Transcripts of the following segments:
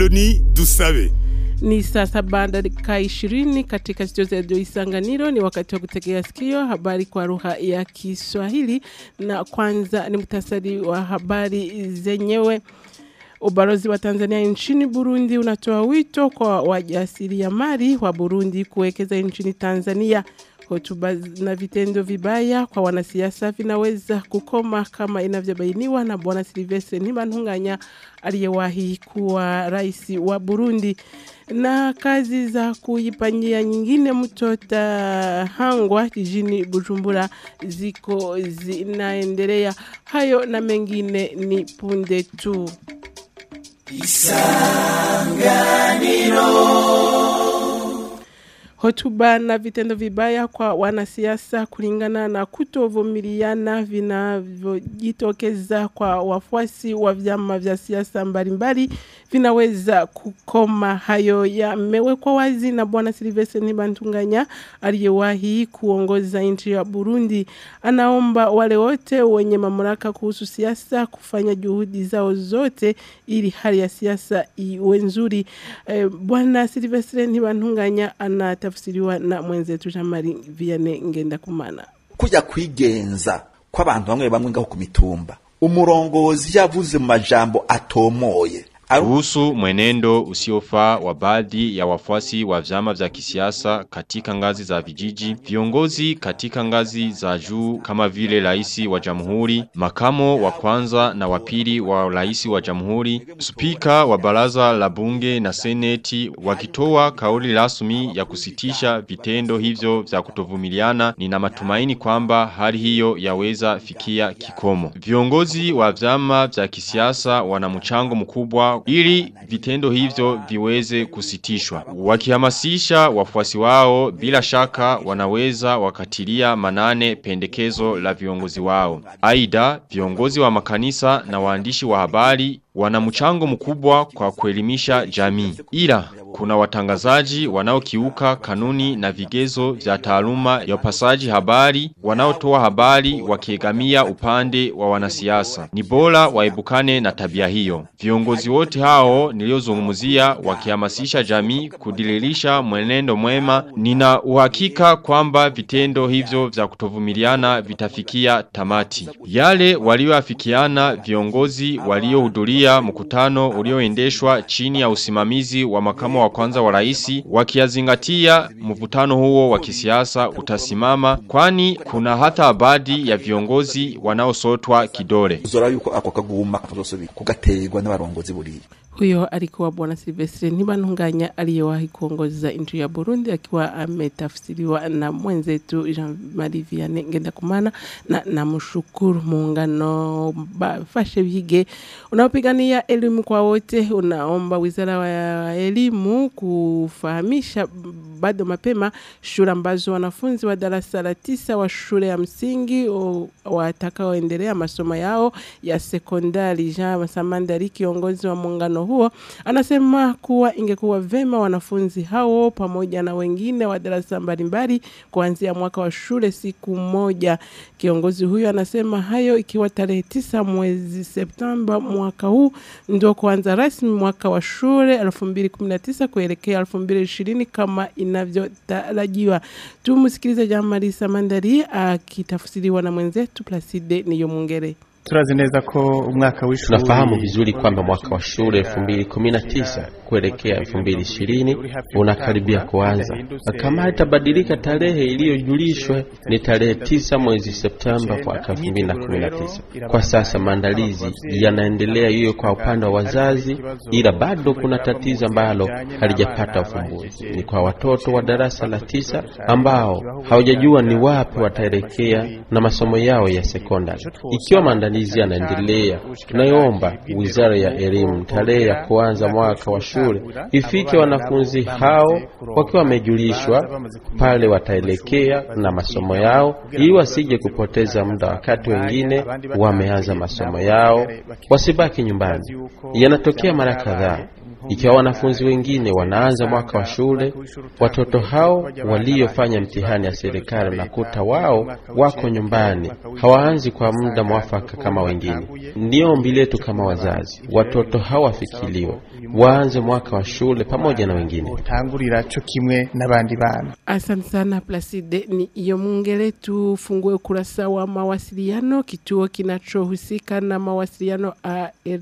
Apoloni Dusabe. Ni saa saba dakika ishirini katika studio za redio Isanganiro. Ni wakati wa kutegea sikio habari kwa lugha ya Kiswahili, na kwanza ni muhtasari wa habari zenyewe. Ubalozi wa Tanzania nchini Burundi unatoa wito kwa wajasiriamali wa Burundi kuwekeza nchini Tanzania. Hotuba na vitendo vibaya kwa wanasiasa vinaweza kukoma kama inavyobainiwa na Bwana Silvestre Ntibantunganya aliyewahi kuwa rais wa Burundi. Na kazi za kuipanyia nyingine mtota hangwa jijini Bujumbura ziko zinaendelea. Hayo na mengine ni punde tu. Hotuba na vitendo vibaya kwa wanasiasa kulingana na kutovumiliana vinavyojitokeza kwa wafuasi wa vyama vya siasa mbalimbali vinaweza kukoma. Hayo yamewekwa wazi na Bwana Silvestre Ntibantunganya aliyewahi kuongoza nchi ya Burundi. Anaomba wale wote wenye mamlaka kuhusu siasa kufanya juhudi zao zote ili hali ya siasa iwe nzuri. Eh, Bwana Silvestre Ntibantunganya anatafsiriwa na mwenzetu Jean-Marie Vianney Ngendakumana. kuja kwigenza kw'abantu bamwe bamwe ngaho ku mitumba umurongozi yavuze mu majambo atomoye kuhusu mwenendo usiofaa wa baadhi ya wafuasi wa vyama vya kisiasa katika ngazi za vijiji, viongozi katika ngazi za juu kama vile rais wa jamhuri, makamo wa kwanza na wa pili wa rais wa jamhuri, spika wa baraza la bunge na seneti wakitoa kauli rasmi ya kusitisha vitendo hivyo vya kutovumiliana, nina matumaini kwamba hali hiyo yaweza fikia kikomo. Viongozi wa vyama vya kisiasa wana mchango mkubwa ili vitendo hivyo viweze kusitishwa. Wakihamasisha wafuasi wao bila shaka wanaweza wakatilia manane pendekezo la viongozi wao. Aidha, viongozi wa makanisa na waandishi wa habari wana mchango mkubwa kwa kuelimisha jamii. Ila kuna watangazaji wanaokiuka kanuni na vigezo vya taaluma ya upasaji habari, wanaotoa habari wakiegamia upande wa wanasiasa. Ni bora waebukane na tabia hiyo. Viongozi wote hao niliozungumzia wakihamasisha jamii kudililisha mwenendo mwema, nina uhakika kwamba vitendo hivyo vya kutovumiliana vitafikia tamati. Yale walioafikiana viongozi waliohudhuria kuhudhuria mkutano ulioendeshwa chini ya usimamizi wa makamo wa kwanza wa raisi wakiyazingatia mvutano huo wa kisiasa utasimama kwani kuna hata baadhi ya viongozi wanaosotwa kidole. uzora yuko ako kaguma kazosubira kugaterwa n'abarongozi buriya Huyo alikuwa Bwana Silvestre Ntibantunganya aliyewahi kuongoza nchi ya Burundi akiwa ametafsiriwa na mwenzetu Jean-Marie Vianney Ngendakumana na namshukuru muungano bafashe bige unaopigania elimu kwa wote unaomba wizara wa elimu kufahamisha bado mapema shule ambazo wanafunzi wa darasa la tisa wa shule ya msingi o- watakaoendelea masomo yao ya sekondari. Jean Samandari, kiongozi wa muungano huo, anasema kuwa ingekuwa vema wanafunzi hao pamoja na wengine wa darasa mbalimbali kuanzia mwaka wa shule siku moja. Kiongozi huyo anasema hayo ikiwa tarehe tisa mwezi Septemba mwaka huu ndio kuanza rasmi mwaka wa shule 2019 kuelekea 2020 kama inavyotarajiwa. Tumsikilize Jean Marie Samandari akitafsiriwa na mwenzetu Placide Niyomwongere. turazi neza ko umwaka w'ishuri Tunafahamu vizuri kwamba mwaka wa shule 2019 kuelekea 2020 unakaribia kuanza. Na Kama haitabadilika, tarehe iliyojulishwa ni tarehe tisa mwezi Septemba mwaka 2019. Kwa sasa maandalizi yanaendelea hiyo kwa upande wa wazazi, ila bado kuna tatizo ambalo halijapata ufumbuzi. Ni kwa watoto wa darasa la tisa ambao hawajajua ni wapi wataelekea na masomo yao ya sekondari. Ikiwa maandalizi yanaendelea, tunayoomba Wizara ya Elimu tarehe ya kuanza mwaka wa shule ifike wanafunzi hao wakiwa wamejulishwa pale wataelekea na masomo yao, ili wasije kupoteza muda wakati wengine wameanza masomo yao, wasibaki nyumbani. Yanatokea mara kadhaa Ikiwa wanafunzi wengine wanaanza mwaka wa shule, watoto hao waliofanya mtihani ya serikali nakuta wao wako nyumbani, hawaanzi kwa muda mwafaka kama wengine. Ndiyo ombi letu kama wazazi, watoto hao wafikiliwe, waanze mwaka wa shule pamoja na wengine. utangurira co kimwe n'abandi bana Asante sana Placide. Ni iyo mungere tufungue ukurasa wa mawasiliano, kituo kinachohusika na mawasiliano AR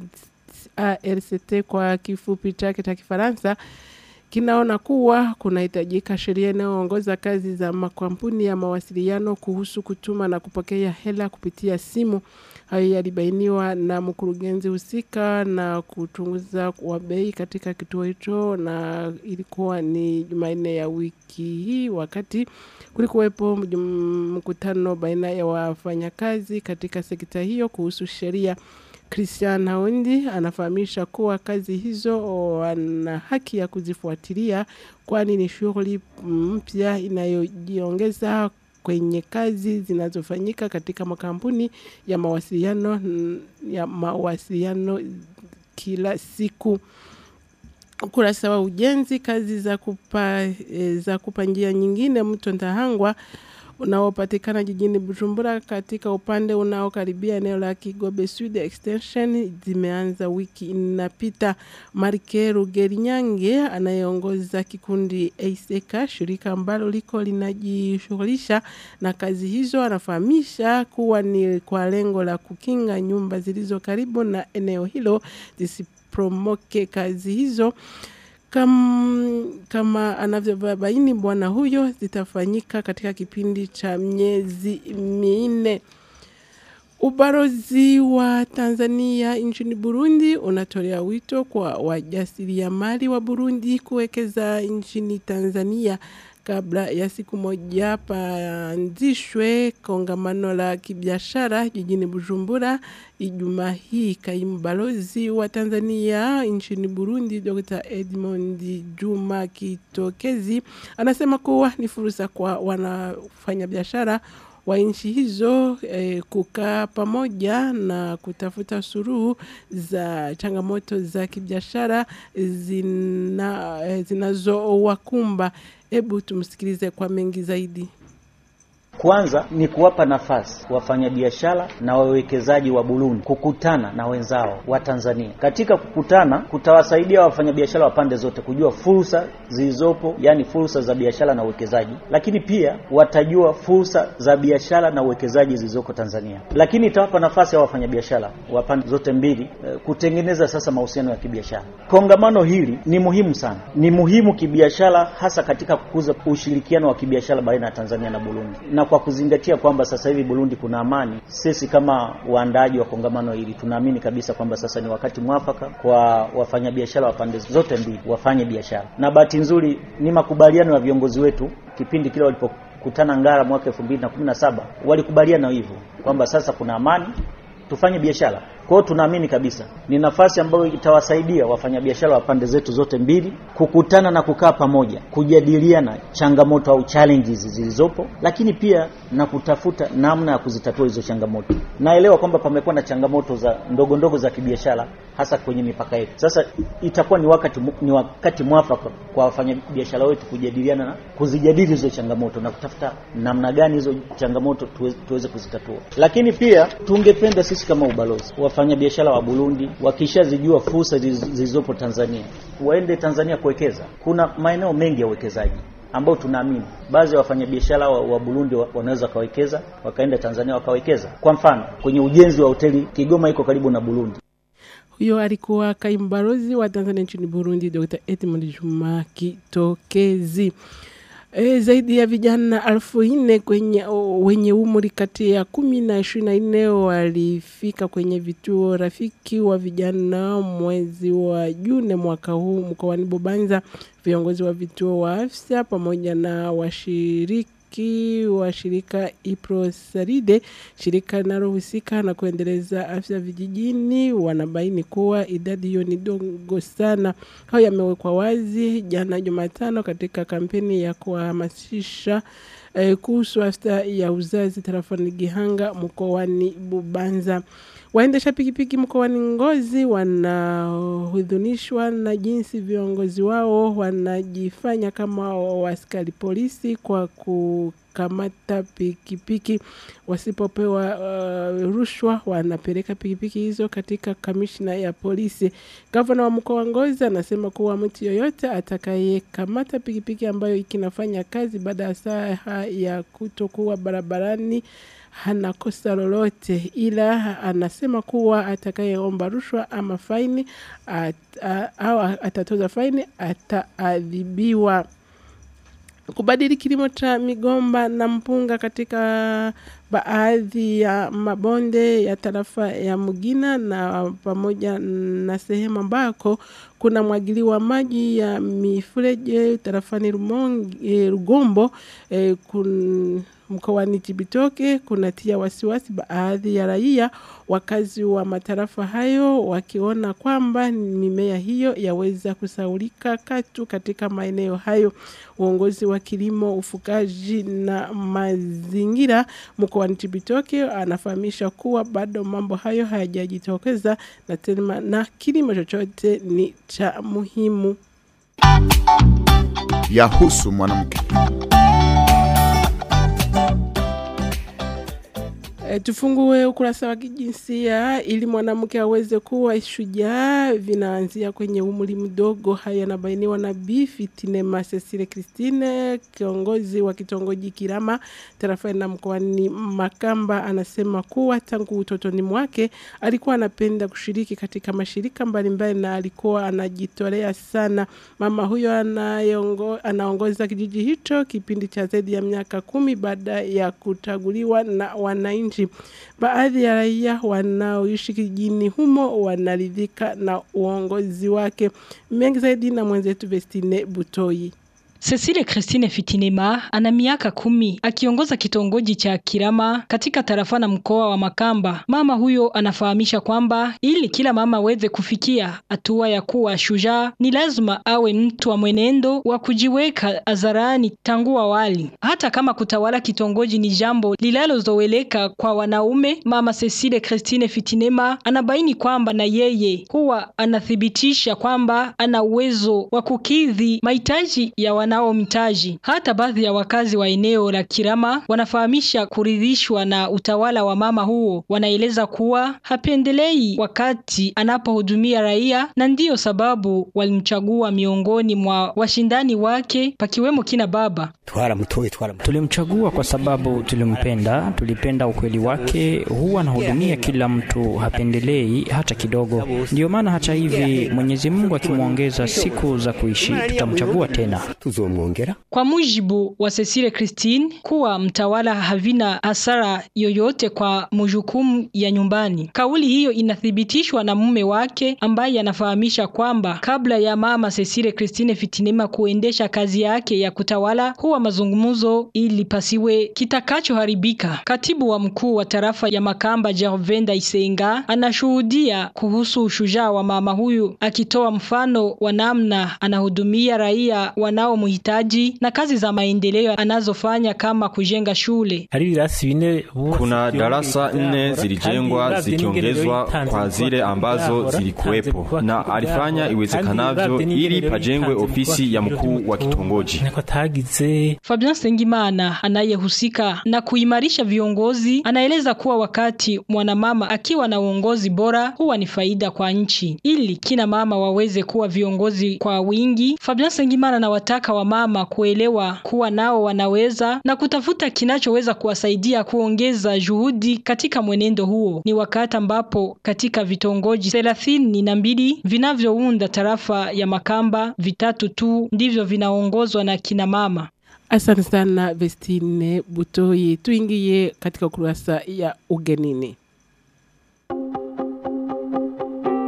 ARCT kwa kifupi chake cha Kifaransa kinaona kuwa kunahitajika sheria inayoongoza kazi za makampuni ya mawasiliano kuhusu kutuma na kupokea hela kupitia simu. Hayo yalibainiwa na mkurugenzi husika na kuchunguza wa bei katika kituo hicho, na ilikuwa ni Jumanne ya wiki hii wakati kulikuwepo mjum- mkutano baina ya wafanyakazi katika sekta hiyo kuhusu sheria. Christian Haundi anafahamisha kuwa kazi hizo wana haki ya kuzifuatilia kwani ni shughuli mpya inayojiongeza kwenye kazi zinazofanyika katika makampuni ya mawasiliano ya mawasiliano kila siku. Ukurasa wa ujenzi, kazi za kupa, e, za kupa njia nyingine mto Ndahangwa unaopatikana jijini Bujumbura katika upande unaokaribia eneo la Kigobe Sud Extension zimeanza wiki inapita. Marke Rugerinyange anayeongoza kikundi ASEKA, shirika ambalo liko linajishughulisha na kazi hizo, anafahamisha kuwa ni kwa lengo la kukinga nyumba zilizo karibu na eneo hilo zisipromoke kazi hizo Kam, kama anavyobaini bwana huyo zitafanyika katika kipindi cha miezi minne. Ubalozi wa Tanzania nchini Burundi unatolea wito kwa wajasiriamali wa Burundi kuwekeza nchini Tanzania kabla ya siku moja paanzishwe kongamano la kibiashara jijini Bujumbura Ijumaa hii. Kaimu balozi wa Tanzania nchini Burundi Dr. Edmond Juma Kitokezi anasema kuwa ni fursa kwa wanafanya biashara wa nchi hizo eh, kukaa pamoja na kutafuta suluhu za changamoto za kibiashara zina, eh, zinazowakumba. Hebu tumsikilize kwa mengi zaidi. Kwanza ni kuwapa nafasi wafanyabiashara na wawekezaji wa Burundi kukutana na wenzao wa Tanzania. Katika kukutana, kutawasaidia wafanyabiashara wa pande zote kujua fursa zilizopo, yani fursa za biashara na uwekezaji, lakini pia watajua fursa za biashara na uwekezaji zilizoko Tanzania. Lakini itawapa nafasi ya wafanyabiashara wa pande zote mbili eh, kutengeneza sasa mahusiano ya kibiashara. Kongamano hili ni muhimu sana, ni muhimu kibiashara, hasa katika kukuza ushirikiano wa kibiashara baina ya Tanzania na Burundi na kwa kuzingatia kwamba sasa hivi Burundi kuna amani, sisi kama waandaaji wa kongamano hili tunaamini kabisa kwamba sasa ni wakati mwafaka kwa wafanyabiashara wa pande zote mbili wafanye biashara, na bahati nzuri ni makubaliano ya viongozi wetu kipindi kile walipokutana Ngara mwaka 2017 walikubaliana hivyo kwamba sasa kuna amani, tufanye biashara. Kwa hiyo tunaamini kabisa ni nafasi ambayo itawasaidia wafanyabiashara wa pande zetu zote mbili kukutana na kukaa pamoja, kujadiliana changamoto au challenges zilizopo, lakini pia na kutafuta namna ya kuzitatua hizo changamoto. Naelewa kwamba pamekuwa na changamoto za ndogo ndogo za kibiashara hasa kwenye mipaka yetu. Sasa itakuwa ni wakati ni wakati mwafaka kwa wafanyabiashara wetu kujadiliana na kuzijadili hizo changamoto na kutafuta namna gani hizo changamoto tuweze, tuweze kuzitatua. Lakini pia tungependa sisi kama ubalozi wafanyabiashara wa Burundi wakishazijua fursa zilizopo Tanzania waende Tanzania kuwekeza. Kuna maeneo mengi ya uwekezaji ambao tunaamini baadhi ya wafanyabiashara wa, wa Burundi wa, wanaweza wakawekeza wakaenda Tanzania wakawekeza. Kwa mfano kwenye ujenzi wa hoteli Kigoma iko karibu na Burundi. Huyo alikuwa kaimu balozi wa Tanzania nchini Burundi, Dr. Edmond Juma Kitokezi. E, zaidi ya vijana elfu nne kwenye wenye umri kati ya kumi na ishirini na nne walifika kwenye vituo rafiki wa vijana mwezi wa Juni mwaka huu mkoani Bubanza. Viongozi wa vituo wa afya pamoja na washiriki wa shirika Iprosaride, shirika linalohusika na kuendeleza afya vijijini, wanabaini kuwa idadi hiyo ni dogo sana. Hayo yamewekwa wazi jana Jumatano katika kampeni ya kuhamasisha eh, kuhusu afya ya uzazi tarafani Gihanga mkoani Bubanza. Waendesha pikipiki mkoani Ngozi wanahudhunishwa na jinsi viongozi wao wanajifanya kama waaskari polisi kwa kukamata pikipiki wasipopewa uh, rushwa wanapeleka pikipiki hizo katika kamishna ya polisi. Gavana wa mkoa wa Ngozi anasema kuwa mtu yoyote atakayekamata pikipiki ambayo ikinafanya kazi baada ya saa ya kutokuwa barabarani hana kosa lolote, ila anasema kuwa atakayeomba rushwa ama faini at, a, au atatoza faini ataadhibiwa. Kubadili kilimo cha migomba na mpunga katika baadhi ya mabonde ya tarafa ya Mugina na pamoja na sehemu ambako kuna mwagiliwa maji ya mifereji tarafani Rumonge, Rugombo eh, kun, mkoani Cibitoke kunatia wasiwasi baadhi ya raia wakazi wa matarafa hayo wakiona kwamba mimea hiyo yaweza kusaulika katu katika maeneo hayo. Uongozi wa kilimo, ufugaji na mazingira mkoani Cibitoke anafahamisha kuwa bado mambo hayo hayajajitokeza na tena na kilimo chochote ni cha muhimu. Yahusu mwanamke. E, tufungue ukurasa wa kijinsia ili mwanamke aweze kuwa shujaa. Vinaanzia kwenye umri mdogo. Haya yanabainiwa na Bi Fitinema Cecile Christine, kiongozi wa kitongoji Kirama tarafani na mkoani Makamba. Anasema kuwa tangu utotoni mwake alikuwa anapenda kushiriki katika mashirika mbalimbali na alikuwa anajitolea sana. Mama huyo anayongo, anaongoza kijiji hicho kipindi cha zaidi ya miaka kumi baada ya kuchaguliwa na wananchi. Baadhi ya raia wanaoishi kijijini humo wanaridhika na uongozi wake. Mengi zaidi na mwenzetu Vestine Butoi. Cecile Christine Fitinema ana miaka kumi akiongoza kitongoji cha Kirama katika tarafa na mkoa wa Makamba. Mama huyo anafahamisha kwamba ili kila mama aweze kufikia hatua ya kuwa shujaa ni lazima awe mtu wa mwenendo wa kujiweka hadharani tangu awali. Hata kama kutawala kitongoji ni jambo linalozoeleka kwa wanaume, mama Cecile Christine Fitinema anabaini kwamba na yeye huwa anathibitisha kwamba ana uwezo wa kukidhi mahitaji ya wana nao mtaji. Hata baadhi ya wakazi wa eneo la Kirama wanafahamisha kuridhishwa na utawala wa mama huo. Wanaeleza kuwa hapendelei wakati anapohudumia raia, na ndiyo sababu walimchagua miongoni mwa washindani wake, pakiwemo kina baba Tulimchagua kwa sababu tulimpenda, tulipenda ukweli wake, huwa anahudumia kila mtu, hapendelei hata kidogo. Ndiyo maana hata hivi Mwenyezi Mungu akimwongeza siku za kuishi, tutamchagua tena. Kwa mujibu wa Cecile Christine, kuwa mtawala havina hasara yoyote kwa majukumu ya nyumbani. Kauli hiyo inathibitishwa na mume wake ambaye anafahamisha kwamba kabla ya mama Cecile Christine Fitinema kuendesha kazi yake ya kutawala, huwa mazungumzo ili pasiwe kitakachoharibika. Katibu wa mkuu wa tarafa ya Makamba Gervenda Isenga anashuhudia kuhusu ushujaa wa mama huyu, akitoa mfano wa namna anahudumia raia wanao mhitaji na kazi za maendeleo anazofanya kama kujenga shule. Kuna darasa nne zilijengwa zikiongezwa kwa zile ambazo zilikuwepo, na alifanya iwezekanavyo ili pajengwe ofisi ya mkuu wa kitongoji. Fabian Sengimana anayehusika na kuimarisha viongozi anaeleza kuwa wakati mwanamama akiwa na uongozi bora huwa ni faida kwa nchi. Ili kina mama waweze kuwa viongozi kwa wingi, Fabian Sengimana anawataka wamama kuelewa kuwa nao wanaweza na kutafuta kinachoweza kuwasaidia kuongeza juhudi katika mwenendo huo. Ni wakati ambapo katika vitongoji thelathini na mbili vinavyounda tarafa ya Makamba, vitatu tu ndivyo vinaongozwa na kina mama. Asante sana Vestine Butoi. Tuingie katika ukurasa ya ugenini.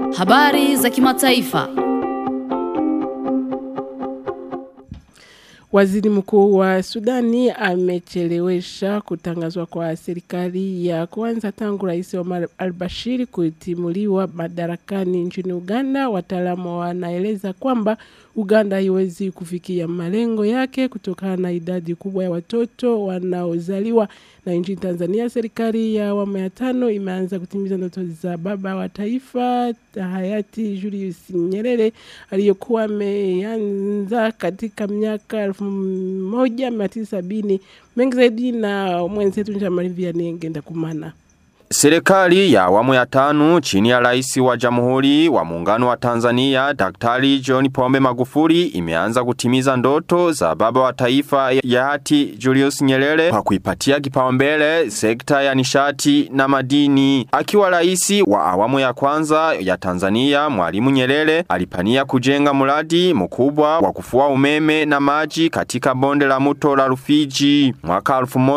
Habari za kimataifa. Waziri mkuu wa Sudani amechelewesha kutangazwa kwa serikali ya kwanza tangu rais Omar al-Bashir kutimuliwa madarakani nchini Uganda. Wataalamu wanaeleza kwamba Uganda haiwezi kufikia malengo yake kutokana na idadi kubwa ya watoto wanaozaliwa. Na nchini Tanzania, serikali ya awamu ya tano imeanza kutimiza ndoto za baba wa taifa hayati Julius Nyerere aliyokuwa ameanza katika miaka elfu moja mia tisa sabini. Mengi zaidi na mwenzetu Njamali Vianney Ngenda Kumana. Serikali ya awamu ya tano chini ya rais wa jamhuri wa muungano wa Tanzania Daktari John Pombe Magufuli imeanza kutimiza ndoto za baba wa taifa ya hati Julius Nyerere kwa kuipatia kipaumbele sekta ya nishati na madini. Akiwa rais wa awamu ya kwanza ya Tanzania Mwalimu Nyerere alipania kujenga mradi mkubwa wa kufua umeme na maji katika bonde la mto la Rufiji. Mwaka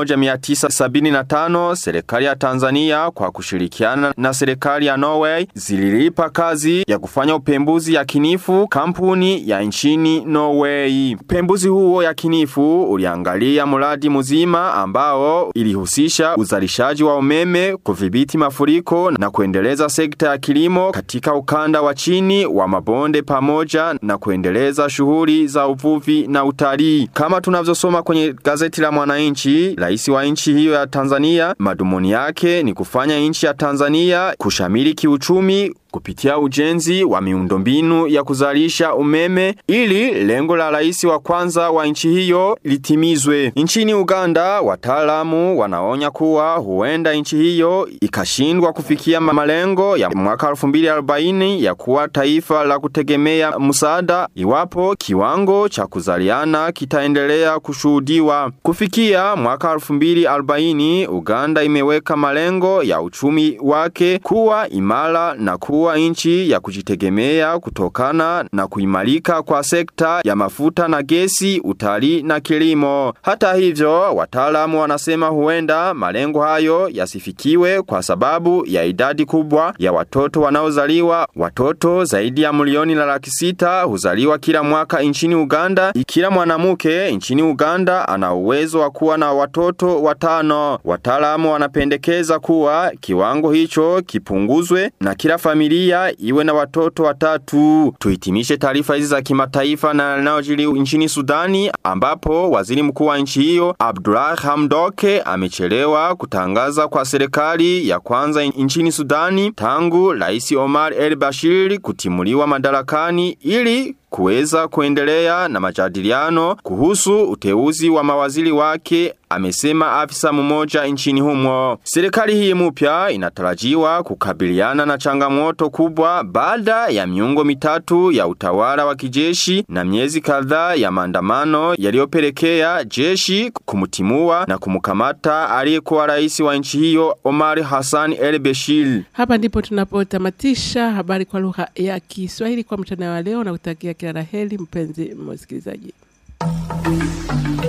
1975 serikali ya Tanzania kwa kushirikiana na serikali ya Norway zililipa kazi ya kufanya upembuzi yakinifu kampuni ya nchini Norway. Upembuzi huo yakinifu uliangalia mradi mzima ambao ilihusisha uzalishaji wa umeme, kudhibiti mafuriko na kuendeleza sekta ya kilimo katika ukanda wa chini wa mabonde pamoja na kuendeleza shughuli za uvuvi na utalii. Kama tunavyosoma kwenye gazeti la Mwananchi, rais wa nchi hiyo ya Tanzania madhumuni yake ni kufanya nchi ya Tanzania kushamili kiuchumi kupitia ujenzi wa miundombinu ya kuzalisha umeme ili lengo la rais wa kwanza wa nchi hiyo litimizwe. Nchini Uganda, wataalamu wanaonya kuwa huenda nchi hiyo ikashindwa kufikia malengo ya mwaka 2040 ya kuwa taifa la kutegemea msaada iwapo kiwango cha kuzaliana kitaendelea kushuhudiwa. Kufikia mwaka 2040, Uganda imeweka malengo ya uchumi wake kuwa imara na kuwa kuwa nchi ya kujitegemea kutokana na kuimarika kwa sekta ya mafuta na gesi, utalii na kilimo. Hata hivyo, wataalamu wanasema huenda malengo hayo yasifikiwe kwa sababu ya idadi kubwa ya watoto wanaozaliwa. Watoto zaidi ya milioni na laki sita huzaliwa kila mwaka nchini Uganda. Kila mwanamke nchini Uganda ana uwezo wa kuwa na watoto watano. Wataalamu wanapendekeza kuwa kiwango hicho kipunguzwe na kila familia familia iwe na watoto watatu. Tuhitimishe taarifa hizi za kimataifa na yanayojiri nchini Sudani ambapo waziri mkuu wa nchi hiyo Abdullah Hamdoke amechelewa kutangaza kwa serikali ya kwanza nchini Sudani tangu Rais Omar El Bashir kutimuliwa madarakani ili kuweza kuendelea na majadiliano kuhusu uteuzi wa mawaziri wake amesema afisa mmoja nchini humo. Serikali hii mpya inatarajiwa kukabiliana na changamoto kubwa baada ya miongo mitatu ya utawala wa kijeshi na miezi kadhaa ya maandamano yaliyopelekea jeshi kumtimua na kumkamata aliyekuwa rais wa nchi hiyo Omar Hassan El Bashir. Hapa ndipo tunapotamatisha habari kwa lugha ya Kiswahili kwa mchana wa leo na kutakia kila la heri mpenzi msikilizaji.